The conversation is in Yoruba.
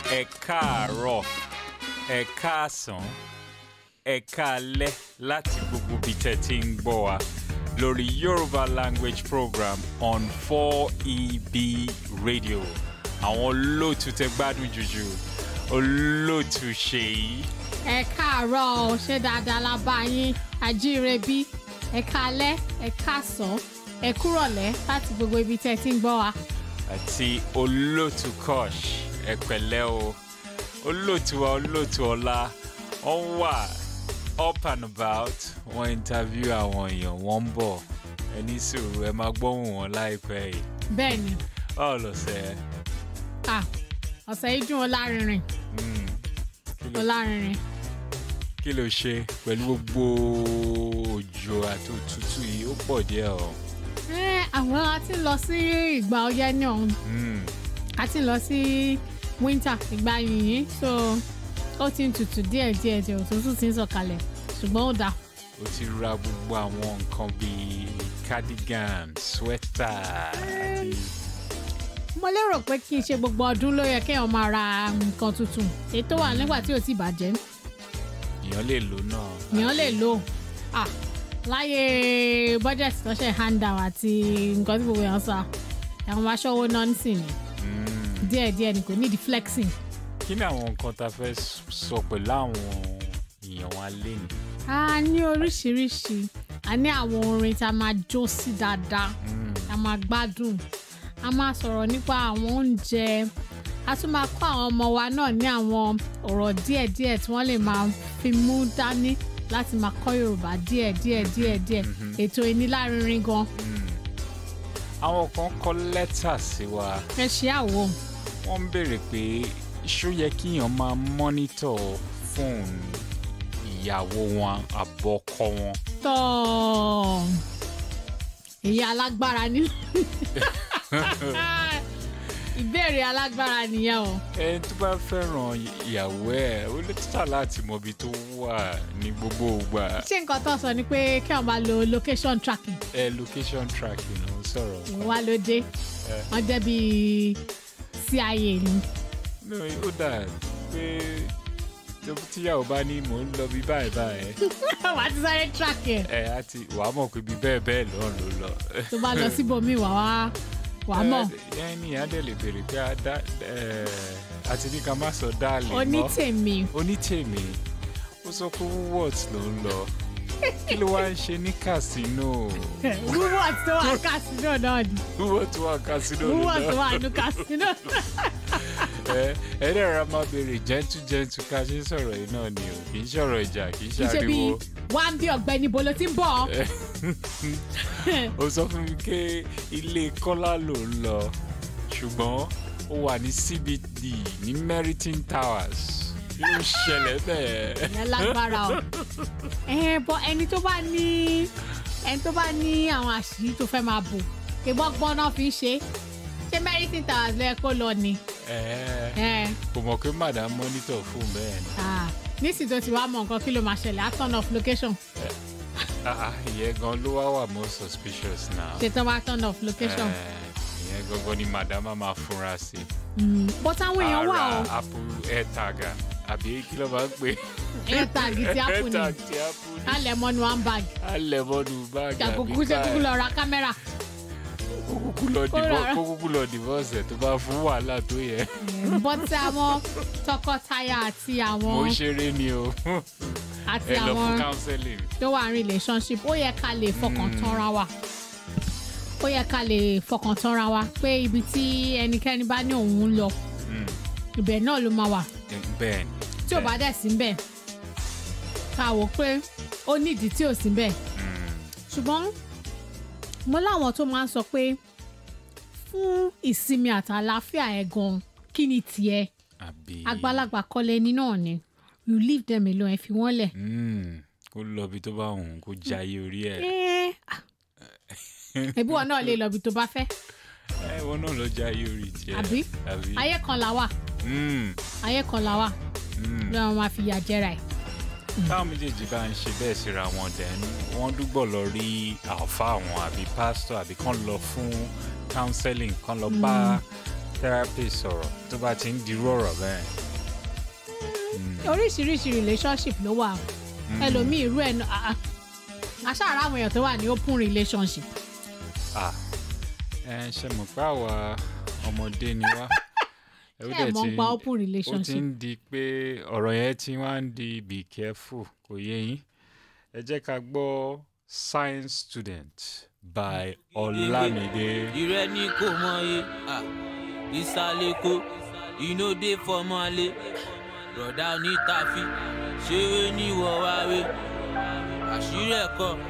ẹ káàárọ̀ ẹ káàsán ẹ káalẹ́ láti gbogbo ibi tẹ́ ti ń gbọ́ wa lórí Yorùbá language program on 4EB radio àwọn olóòtú tẹ́ gbádùn jùjù olóòtú ṣèyí ẹ káàárọ̀ o ṣé dáadáa la bá yín ajíire-bí ẹ káalẹ́ ẹ káàsán ẹ kúrọ̀lẹ́ láti gbogbo ibi tẹ́ ẹ ti ń gbọ́ wa. àti olóòtú kosh ẹ pẹ̀lẹ́ o olóòtú wa olóòtú ọlá wọ́n wà up and about wọ́n interview àwọn èèyàn wọ́n ń bọ̀ ẹ ní sùúrù ẹ máa gbóhùn wọn láìpẹ́ yìí bẹ́ẹ̀ ni báwo lọ sẹ́ ẹ ah, ọ̀sẹ̀ yìí dùn ó lárinrin kí ó ló lárinrin kí ló ṣe pẹ̀lú gbogbo òjò àti òtútù yìí ó pọ̀ díẹ̀ o ẹ àwọn a ti ń lọ sí ìgbà ọyẹ́ ní ọ̀hún Mm, a ti ń lọ sí winter ìgbà yìnyín so ó ti ń tutù díẹ̀ díẹ̀ díẹ̀ òtútù ti ń sọ̀kalẹ̀ ṣùgbọ́n ó dáa ó ti ra gbogbo àwọn nǹkan bíi cardigan sweater àti mo lérò pé kí n ṣe gbogbo ọdún ló yẹ kéèyàn máa ra nǹkan tuntun èyí tó wà nígbà tí ò ti bàjẹ́ èèyàn lè lò náà èèyàn lè lò ah láyé budget tó ṣe hand down àti nǹkan tí gbogbo èèyàn sọ àwọn máa ṣọ́wó nọ́ọ̀sì ni Mm. díẹ̀díẹ̀ ni kò ní di flexing. kí ni àwọn nǹkan tá a fẹ́ sọ pẹ̀lú àwọn èèyàn wa lẹ́nu a ní oríṣiríṣi a ní àwọn orin tá a máa jó sí dáadáa a máa gbádùn a máa sọ̀rọ̀ nípa àwọn oúnjẹ a tún máa kọ́ àwọn ọmọ wa náà ní àwọn ọ̀rọ̀ díẹ̀díẹ̀ tí wọ́n lè máa fi mú dání láti máa kọ́ Yorùbá díẹ̀ díẹ̀ díẹ̀ díẹ̀ ètò ìnílárinrin gan àwọn kan kọ lẹ́tà sí wa ẹ ṣe àwò wọ́n ń béèrè pé ṣó yẹ kíyàn máa mọ́nítọ̀ fóònù ìyàwó wọn àbọ̀kọ wọn tọ́ èyí alágbára ní ìbéèrè alágbára nìyẹn o. ẹni tó bá fẹ́ràn ìyàwó ẹ̀ ó lè títà láti mọ ibi tó wà ní gbogbo ìgbà ṣé nǹkan tó sọ ni pé kí wọn máa lo location tracking ẹ location tracking ló ń sọ̀rọ̀ ìwà ló dé wọn jẹ́ bíi CIA ni no ó dà pé tó tíyàwó bá ní mò ń lọ bí báyìí báyìí wà á ti sáré track ẹ̀ ẹ á ti wàá mọ̀ pé bí bẹ́ẹ̀ bẹ́ẹ̀ lọ́n ló lọ. tó bá lọ síbòmíì wà wá wà á mọ̀ ẹ ní adé lè béèrè pé a dá ẹ àti ní ká má sọ dáàlì mọ́ onítèmi onítèmi ó sọ pé woolworths ló ń lọ kí ló wá ń ṣe ní casino wúwọ̀ tó wà kásínò náà ni woolworths wà casino ló wúwọ̀ tó lọ wà nù kásínò ẹ ẹ dẹ̀ ra máa béèrè gentle gentle ká ṣe ń sọ̀rọ̀ yìí náà ni o kì í ṣọ̀rọ̀ ìjà kì í kì í ṣe bí ṣàríwo wá ń bí ọ̀gbẹ́ni bolo ti ń bọ̀ ó sọ fún mi pé ilé kọ́lá ló ń lọ ṣùgbọ́n ó wà ní CBD ní Meriton Towers kí ló ṣẹlẹ̀ bẹ́ẹ̀. ìyẹn lágbára o ẹ bọ ẹni tó bá ní ẹni tó bá ní àwọn àṣírí tó fẹ́ máa bò ìbọn gbọ́n náà fi ń ṣe ṣé Meriton Towers lẹ́ẹ̀ kó lọ ni Ẹ, ẹ kò mọ̀ pé madam monitor fún bẹ́ẹ̀ ni ah, nísìsiyìí tó ti wá mọ nǹkan kí ló máa ṣẹlẹ̀ á turn off location Ah, ah, ìyẹn gan ló wá wà more suspicious now. ṣètò wá turn off location Ẹ, ìyẹn gangan ni madam á máa fúnra sí. Mm, but àwọn èèyàn wà o ara apple airtag àbí kí ló máa ń pè. airtag ti apple ni airtag ti apple ni. alẹ́ mọ́nu one bag alẹ́ mọ́nu báàgì àbí kàkókò ṣe kúkú lọ ra kámẹ́rà kó kúkú lọ Kó divorce rárá. kó kúkú lọ divorce ẹ̀ tó bá fún wàhálà tó yẹ. but àwọn tọkọtaya àti mo àwọn ṣeré ni o àti ẹ lọ fún àwọn counseling. tó wà ní relationship ó yẹ ká lè fọkàn tánra wa ó yẹ ká lè fọkàn tánra wa pé ibi tí ẹnikẹ́ni bá ní òun ń lọ Mm, ibẹ̀ náà ló máa wà bẹ́ẹ̀ ni. tí ò bá dẹ̀ sí bẹ́ẹ̀ ká wò pé ó nídìí tí ò sí bẹ́ẹ̀ Mm, ṣùgbọ́n mo láwọn tó máa ń sọ pé fún ìsinmi àtàlàáfíà ẹ̀ gan kí ni tiẹ̀ àbí. àgbàlagbà kọ́lé ẹni náà ni you leave them alone ẹ fi wọ́n lẹ̀. Mm, kó lọ ibi tó bá òun kó jayé orí ẹ̀. Eh, ah. ẹbí wọn náà lè lọ ibi tó bá fẹ́ ẹ wọn náà lọ jayé orí tiẹ̀. àbí àbí. ayé kan là wà Mm, ayé kan là wà mm. lọ́wọ́ máa fi yà jẹ́ra ẹ̀. táwọn méjèèjì bá ń ṣe bẹ́ẹ̀ síra wọn dẹ̀ wọ́n dúgbọ̀ lọ rí àlfà wọn àbí pásítọ̀ àbí kán lọ fún counseling kán lọ bá therapist sọ̀rọ̀ tó bá ti ń dirú ọ̀rọ̀ bẹ́ẹ̀. oríṣiríṣi relationship ló wà o. ẹlòmíì irú ẹ̀ náà ah, ah. aṣáára àwọn èèyàn tó wà ní open relationship Ah, ẹ ṣe mọ̀ pé àwa ọmọdé ni wá. Ó ṣé ẹ̀ dẹ̀ mọ̀ ń ti- pa open ó ti relationship ń di pé ọ̀rọ̀ yẹn ti wá ń di be careful kò yé yín. ẹ jẹ́ ká gbọ́ science student by Olamide. ìrẹ́ ní kò mọye ìsàlẹ̀kọ ìnòdè fọmọlé rọ̀dá onítàfi ṣeré níwọ̀ wáwé àṣírí ẹ̀kọ́